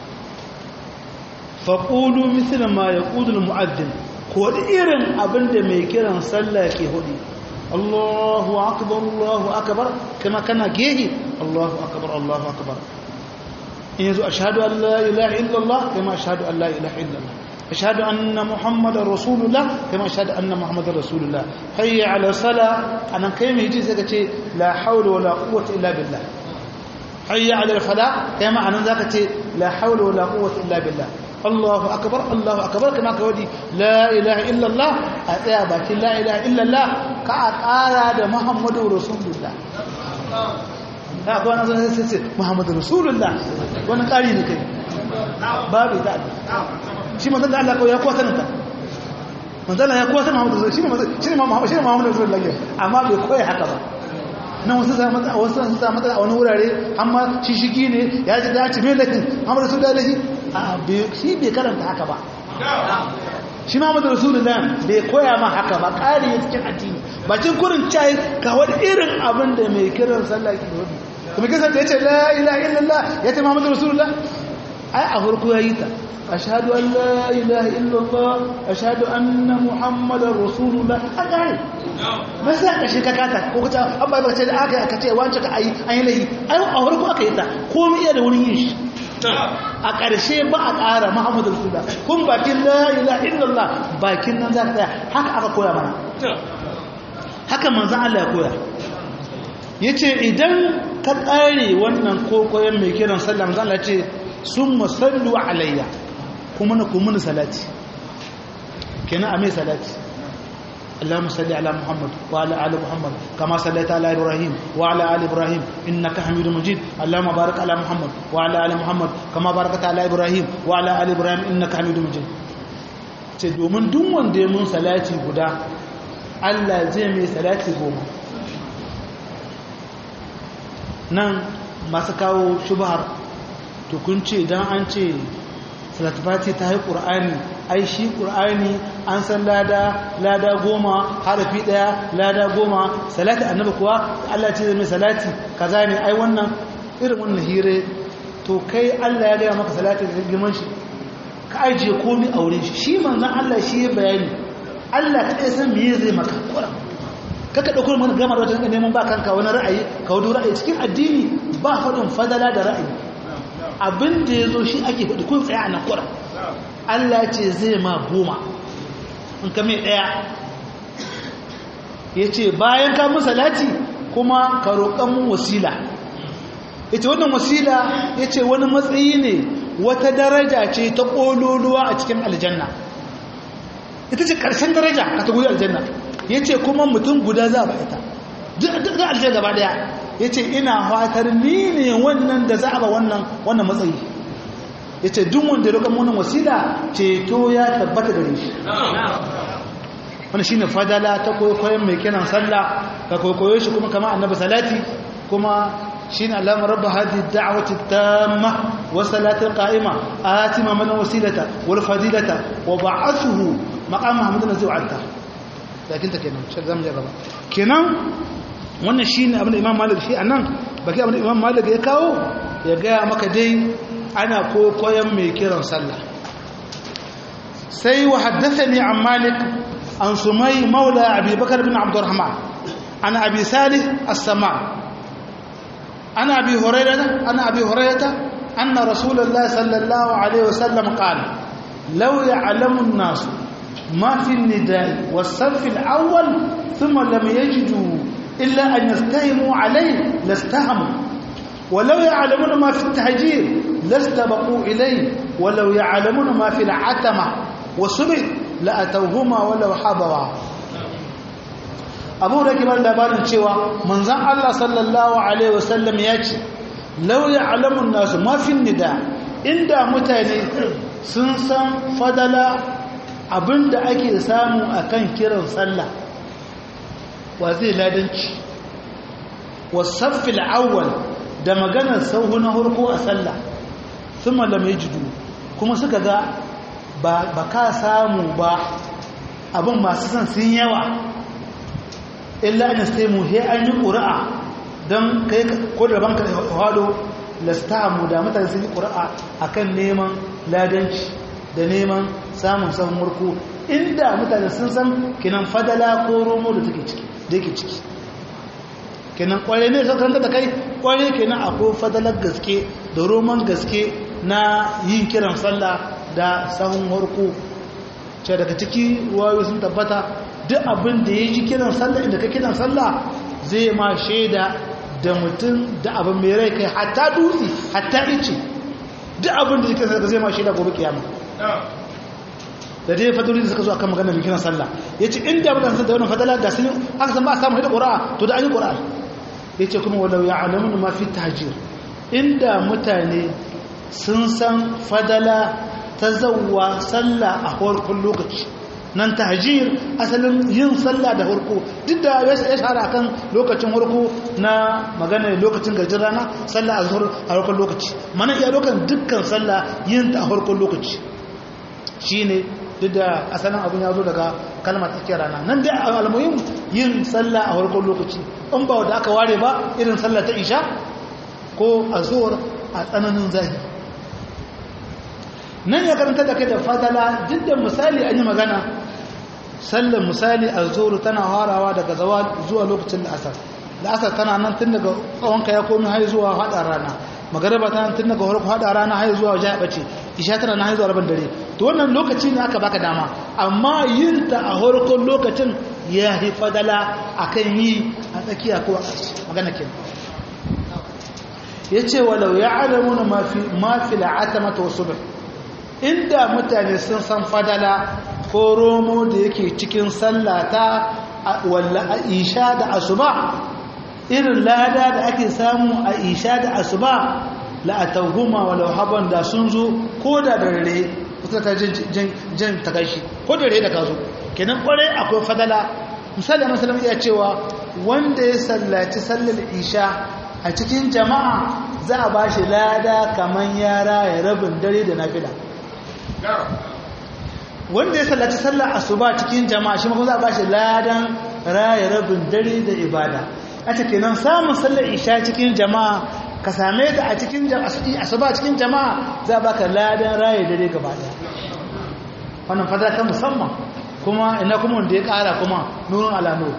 faƙulu misali ma ya ƙudul mu'addin ko irin abin da mai kiran sallah ke hudu Allahu akbar Allahu akbar kama kana gehi Allahu akbar Allahu akbar in yanzu ashhadu an la ilaha illallah kama ashhadu an la ilaha illallah ashhadu anna muhammadar rasulullah kama ashhadu anna muhammadar rasulullah hayya ala sala anan kai mai ji sai ka ce la hawla wala quwwata illa billah hayya ala al-fala kama anan zaka ce la hawla wala quwwata illa billah Allahu akbar Allahu akbar kama ka wadi la ilaha illa Allah a tsaya bakin la ilaha illa Allah ka a ƙara da Muhammadu Rasulullah ka ga wannan sai sai Muhammadu Rasulullah wannan ƙari ne kai babu ta shi manzon da Allah ko ya kwata ta manzon ya kwata Muhammadu Rasulullah shi ne shi ne Muhammadu shi ne Muhammadu Rasulullah amma bai koyi haka ba nan wasu sa mata wasu sun sa mata a wani wurare amma shi shigi ne ya ji da ci me lakin Muhammadu Rasulullah a shi bai karanta haka ba shi Muhammadu Rasulullah bai koya ma haka ba ƙari ya cikin addini bacin kurin cai ka wani irin abin da mai kiran sallah ke wani kuma kisan da ya ce la ilaha illallah ya ce Muhammadu Rasulullah ai a farko ya yi ta ashhadu an la ilaha illallah ashhadu anna muhammadar rasulullah a ƙari ba sai ka shi ka kata ko ka ce an bai baka ce da aka ka ce wancan ka ayi an yi lahi ai a farko aka yi ta komai iya da wurin yin shi a ƙarshe ba a ƙara muhammadu rasulullah kun bakin la ilaha illallah bakin nan za ka tsaya haka aka koya mana haka manzan Allah ya koya ya ce idan ka ƙare wannan kokoyen mai kiran sallah manzan Allah ce sun musallu alayya kuma na kuma ni salati kenan a mai salati اللهم صل على محمد وعلى ال محمد كما صليت على ابراهيم وعلى ال ابراهيم انك حميد مجيد اللهم بارك على محمد وعلى ال محمد كما باركت على ابراهيم وعلى ال ابراهيم انك حميد مجيد ce domin duk wanda ya mun salati guda Allah zai mai salati goma nan masu kawo shubhar to kun ce dan an ce salatu fati ta yi ƙur'ani ai shi ƙur'ani an san lada lada goma harafi ɗaya lada goma salati annabi kuwa Allah ce mai salati kaza ne ai wannan irin wannan hire to kai Allah ya gaya maka salati da girman shi ka ajiye komi a wurin shi shi manzon Allah shi ya bayani Allah ka ɗaya san me zai maka ƙura kaka ɗauko mana gama da wata neman ba kanka wani ra'ayi ka wadu ra'ayi cikin addini ba faɗin fadala da ra'ayi abin da ya zo shi ake faɗi kun tsaye a nan ƙura Allah ce zai ma goma in ka mai ɗaya ya ce bayan ka mun salati kuma ka roƙon mun wasila ya ce wannan wasila ya ce wani matsayi ne wata daraja ce ta ƙololuwa a cikin aljanna ita ce ƙarshen daraja a ta gudu aljanna ya ce kuma mutum guda za ba ita duk aljanna gaba ɗaya ya ce ina fatar ni ne wannan da za a ba wannan matsayi ya ce duk wanda ya wannan wasila ceto ya tabbata gare shi wani shi ne fadala ta kwaikwayon mai kiran sallah ka kwaikwayo shi kuma kama annabi salati kuma shi ne allama rabba hadi da'awati tamma wa salatin qa'ima atima mana wasilata wal fadilata wa ba'athuhu maqam muhammadin zai wa'ata lakin ta kenan shi zamu je gaba kenan wannan shine abin da imam malik shi anan baki abin da imam malik ya kawo ya gaya maka dai ana kokoyan mai kiran sallah sai wa haddathani an malik an sumai maula abi bakar bin abdurrahman an abi salih as-sama ana abi hurairah ana abi hurairah anna rasulullah sallallahu alaihi wasallam qala law ya'lamu an-nas ma fi an-nida'i was-saff al-awwal thumma lam yajidu illa an yastahimu alayhi lastahamu ولو يعلمون ما في التهجير لاستبقوا إليه ولو يعلمون ما في العتمة وصبر لأتوهما ولو حضوا abu da kibar labarin cewa manzan Allah sallallahu Alaihi wasallam ya ce lauya alamun nasu mafin nida inda mutane sun san fadala abinda ake samu a kan kiran sallah wa zai ladanci wasaffil awwal da maganar sauhu na harko a sallah sun malamai jidu kuma suka ga ba ka samu ba abin masu son sun yawa illa an sai mu he an yi ƙura'a don kai ko da banka da hado lastamu da mutane sun yi ƙura'a akan neman ladanci da neman samun sahun harko inda mutane sun san kinan fadala ko romo da take ciki da yake ciki kenan kware ne sai karanta da kai kware kenan akwai fadalar gaske da roman gaske na yin kiran sallah da sahun harko ce daga ciki ruwayo sun tabbata duk abin da ya ji kiran sallah inda ka kiran sallah zai ma shaida da mutum da abin mai rai kai hatta dutse hatta ice duk abin da ya kiran sallah zai ma shaida gobe kiyama da dai fadoli da suka zo akan magana mai kiran sallah ya ce inda mutane da wannan fadala da sun aka san ba a samu hada ƙura'a to da an yi ƙura'a ya ce kuma walau ya alamun mafi tahajir inda mutane sun san fadala ta zauwa sallah a harkun lokaci nan tahajir asalin yin sallah da harko duk da ya shahara kan lokacin harko na magana lokacin gajin rana sallah a zuhur a harkun lokaci mana iya lokacin dukkan sallah yin ta a harkun lokaci shine duk da asalin abin ya zo daga kalmar tsakiyar rana nan dai almuhim yin sallah a farkon lokaci in ba da aka ware ba irin sallah ta isha ko a zuwar a tsananin zahi nan ya karanta da kai da fadala duk da misali an yi magana sallar misali a zuwar tana harawa daga zawa zuwa lokacin la'asar la'asar tana nan tun daga tsawonka ya komi har zuwa haɗa rana magaraba ta tun daga farko hada rana har zuwa wajen bace isha tana na har zuwa rabin dare to wannan lokaci ne aka baka dama amma yin ta a farkon lokacin ya yi fadala akan yi a tsakiya ko a magana kenan yace walau ya'lamuna ma fi ma fi al'atamata wa subh inda mutane sun san fadala ko romo da yake cikin sallata walla isha da asuba irin lada da ake samu a isha da asuba la'atauhuma walau haban da sun zo ko da dare kusa ta jan takashi ko da dare da ka zo kenan kwarai akwai fadala misali masalam iya cewa wanda ya sallaci sallar isha a cikin jama'a za a ba shi lada kamar yara ya rabin dare da nafila wanda ya sallaci sallar asuba cikin jama'a shi ma za a ba shi ladan raya rabin dare da ibada a kenan samun sallar isha cikin jama'a ka same ta a cikin asuba cikin jama'a za a baka ladan raya dare gaba daya wannan fadar ta musamman kuma ina kuma wanda ya kara kuma nurin alamu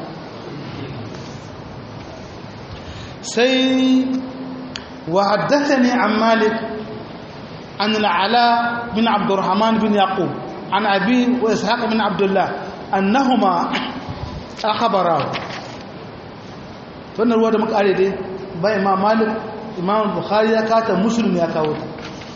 sai wa haddathani an malik an al'ala bin abdurrahman bin yaqub an abi wa ishaq bin abdullah annahuma akhbarahu wannan ruwa da muka are dai bai imam malik imam bukhari ya kata muslim ya kawo ta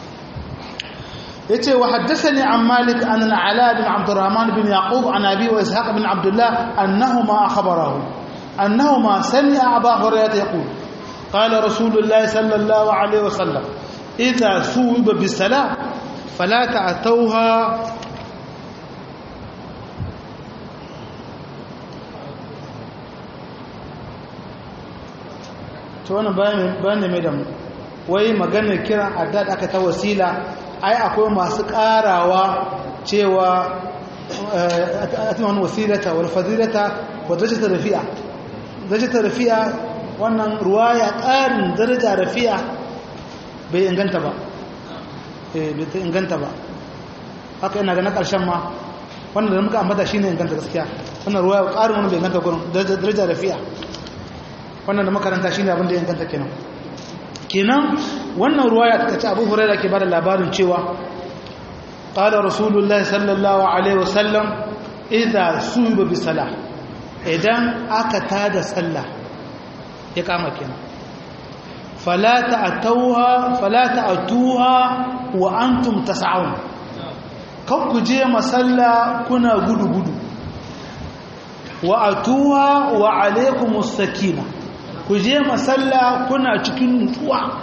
yace wa haddathani an malik an al-ala bin abdurrahman bin yaqub an abi wa ishaq bin abdullah annahuma akhbarahu annahuma sami'a aba hurairah yaqul qala rasulullah sallallahu alaihi wasallam idha suwiba bis-salah fala ta'tawha to wannan bayan da mai da mu wai maganar kiran addad aka ta wasila ai akwai masu karawa cewa atman wasilata wal fadilata wa darajata rafi'a darajata rafi'a wannan ruwaya ƙarin daraja rafi'a bai inganta ba eh bai ta inganta ba haka ina ga na ƙarshen ma wannan da muka ambata shine inganta gaskiya wannan ruwaya ƙarin wannan bai inganta gurin daraja rafi'a wannan da makaranta shine abin da ya inganta kenan kenan wannan ruwaya ta ce Abu Hurairah ke bada labarin cewa qala rasulullahi sallallahu alaihi wasallam idza suba bi salah idan aka tada sallah ya kama kenan fala ta'tuha fala ta'tuha wa antum tas'un kan ku je masalla kuna gudu gudu wa atuha wa alaikumus sakinah ku je masalla kuna cikin nutsuwa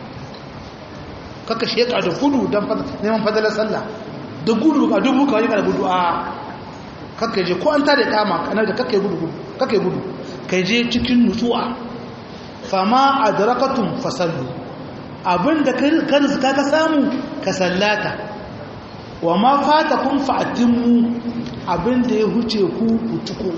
kaka sheka da gudu don neman fadalar sallah da gudu a dubu kawai da gudu a kaka je ko an tare kama kanar da kaka gudu kaka gudu ka je cikin nutsuwa fama a darakatun fasallu abinda ka rizka ka samu ka sallata wa ma fata kun fa'atinmu abinda ya huce ku kutuko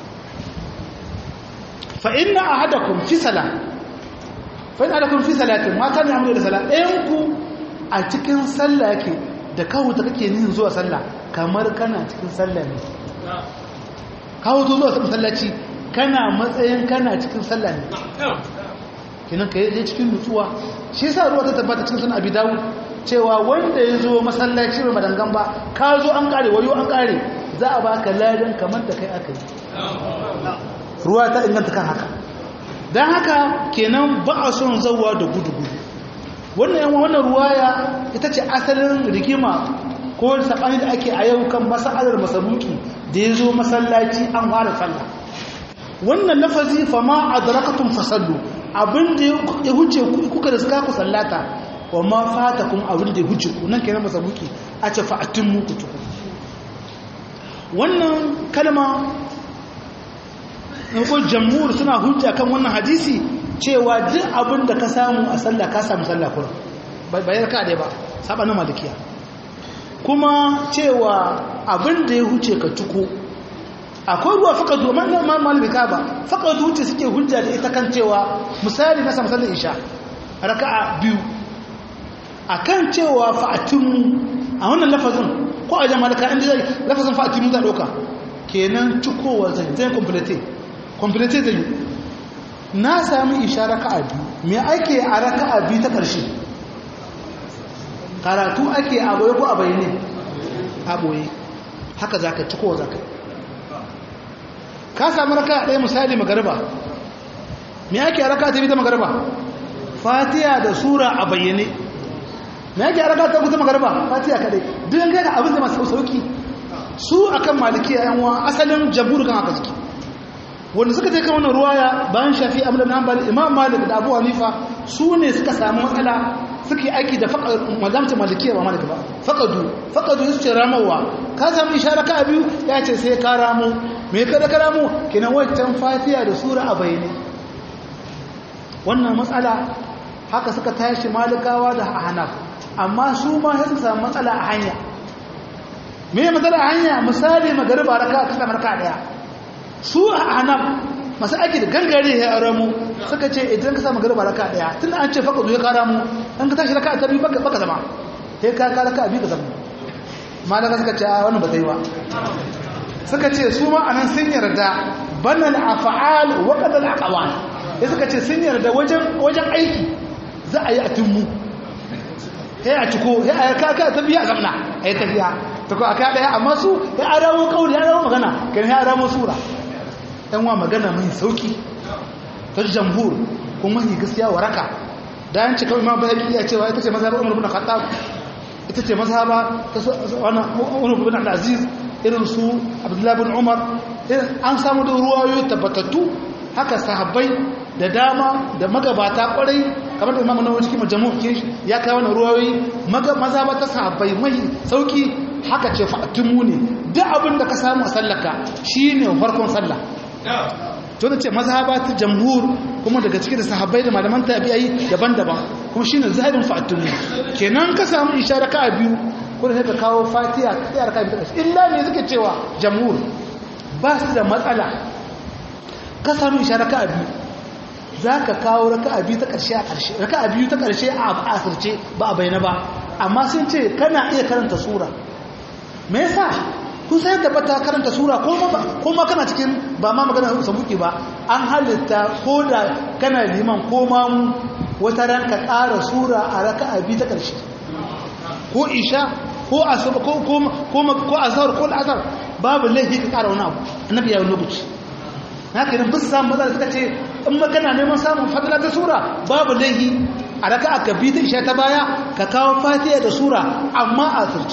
فإن أحدكم في صلاة فإن أحدكم في صلاة ما كان يعمل إلا صلاة ɗayanku a cikin sallah yake da kawo ta kake nihin zuwa sallah kamar kana cikin sallah ne kawo to zuwa masallaci kana matsayin kana cikin sallah ne kinan ka yi cikin nutsuwa shi yasa ruwa ta tabbata cikin sunan abi dawud cewa wanda ya zo masallaci ba madangan ba ka zo an kare wayo an kare za a baka ladan kamar da kai aka yi ruwa ta inganta kan haka don haka kenan ba a son zauwa da gudu-gudu wannan yawan wannan ruwaya ita ce asalin rigima ko saɓani da ake a yau kan masa'alar masabuki da ya zo masallaci an fara sallah wannan lafazi fama a darakatun fasallu abinda ya huce kuka da suka ku sallata wa ma fata kuma abinda ya huce ku nan kenan masabuki a ce fa'atin muku tuku wannan kalma ko jamhur suna hujja kan wannan hadisi cewa duk abin da ka samu a sallah ka samu sallah kullum bayar ka dai ba sabanin malikiya kuma cewa abin da ya huce ka tuko akwai ruwa faka zuwa man malika ba faka zuwa suke hujja da ita kan cewa misali na samu sallar isha raka'a biyu akan cewa fa'atimu a wannan lafazin ko a jama'a malika inda zai lafazin fa'atimu za ɗauka kenan cikowa zai zai complete complete da yi na sami isha raka'a biyu me ake a raka'a biyu ta ƙarshe karatu ake a boye ko a bayyane a boye haka za ka ci kowa za ka ka sami raka'a ɗaya misali magariba me ake a raka'a ta biyu ta magariba fatiya da sura a bayyane me ake a raka'a ta biyu ta magariba fatiya kaɗai duk ga ga abin da masu sauki su akan malikiya yan wa asalin jabur kan haka suke wanda suka je kan wannan ruwaya bayan shafi amr ibn hanbal imam malik da abu hanifa su ne suka samu matsala suke aiki da mazamta malikiya ba malik ba faqadu faqadu su ce ramawa ka samu ishara ka biyu ya ce sai ka ramu me ka da ka ramu kinan wancan fatiha da sura a bayyane wannan matsala haka suka tashi malikawa da hanaf amma su ma sai suka samu matsala a hanya me matsala a hanya misali magariba raka ta samu raka daya su a hanaf masu aiki da gangare ya ramu suka ce idan ka samu garba raka daya tun an ce faka zuwa kara mu an ka tashi raka ta biyu baka zama sai ka ka raka biyu ka zama malaka suka ce a wannan ba zai ba suka ce su ma anan sun yarda banal af'al wa qadal aqwal sai suka ce sun yarda wajen wajen aiki za a yi a tummu sai a ciko sai a ka ka ta biya zamna ai tafiya to ko aka daya amma su ya arawo kauli ya arawo magana kan ya arawo sura dan wa magana mai sauki ta jamhur kuma mai gaskiya waraka da yanci kawai imam bayhaqi ya cewa ita ce mazhabar umar ibn khattab ita ce mazhaba ta wannan umar ibn abdul aziz irin su abdullah ibn umar an samu da ruwayoyi tabbatattu haka sahabbai da dama da magabata kwarai kamar da imamu nawawi cikin majmu' ke ya kawo wannan ruwayoyi mazhaba ta sahabbai mai sauki haka ce fa'atumu ne duk abin da ka samu a sallaka shine farkon sallah to da ce mazhaba ta jamhur kuma daga cikin da sahabbai da malaman tabi'ai daban-daban kuma shine zahirin fa'atun kenan ka samu ishara ka biyu ko da ka kawo fatiha ka tsaya ka biyu illa ne suke cewa jamhur ba su da matsala ka samu ishara ka biyu zaka kawo raka'a biyu ta karshe a karshe raka'a biyu ta karshe a asirce ba a bayyana ba amma sun ce kana iya karanta sura me yasa kun sai tabbata karanta sura ko ma kana cikin ba ma magana sabuki ba an halitta ko da kana liman ko ma mu wata ran ka ƙara sura a raka'a biyu ta ƙarshe ko isha ko asuba ko ko ko azhar ko al'azhar babu laifi ka ƙara wani abu annabi ya yi lokaci na kiran bisa samun matsala suka ce in ma kana neman samun fadila ta sura babu laifi a raka'a ka biyu ta isha ta baya ka kawo fatiha da sura amma a asirce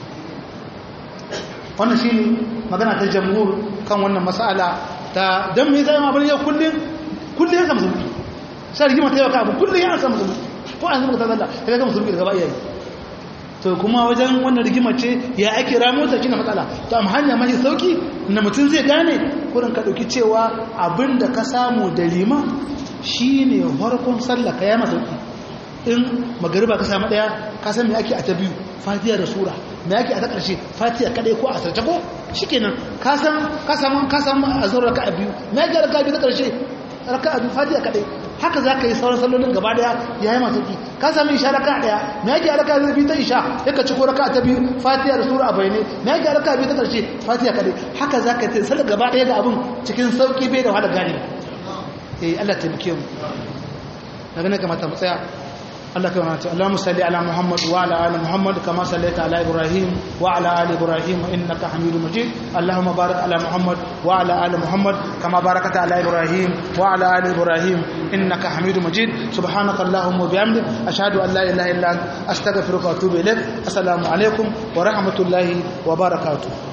wannan shi ne magana ta jamhur kan wannan masala ta don mai zai abin yau kullum kullum ya samu zurfi sai rigima ta yau ka abu kullum ya samu zurfi ko an zama ta zalla ta gama zurfi daga ba'iyayi to kuma wajen wannan rigima ce ya ake ramo ta kina matsala to amma hanya mai sauki na mutum zai gane kurin ka dauki cewa abin da ka samu da liman shine farkon sallah ka ya masauki in magariba ka samu daya ka san me ake a ta biyu fatiha da sura me ake a ta karshe fatiha kadai ko a sarce ko shikenan ka san ka samu ka samu azhar raka'a biyu me ake raka'a biyu ta karshe raka'a biyu fatiha kadai haka zaka yi sauran sallolin gaba daya yayi masu ki ka samu isha raka'a daya me ake raka'a biyu ta isha sai ka ci ko raka'a ta biyu fatiha da sura a bayane me ake raka'a biyu ta karshe fatiha kadai haka zaka yi sallar gaba daya da abin cikin sauki bai da wahala gane eh Allah ta bike mu daga ne kamata mu tsaya الله كما اللهم صل على محمد وعلى ال محمد كما صليت على ابراهيم وعلى ال ابراهيم انك حميد مجيد اللهم بارك على محمد وعلى ال محمد كما باركت على ابراهيم وعلى ال ابراهيم انك حميد مجيد سبحانك اللهم وبحمدك اشهد ان لا اله الا انت استغفرك واتوب اليك السلام عليكم ورحمه الله وبركاته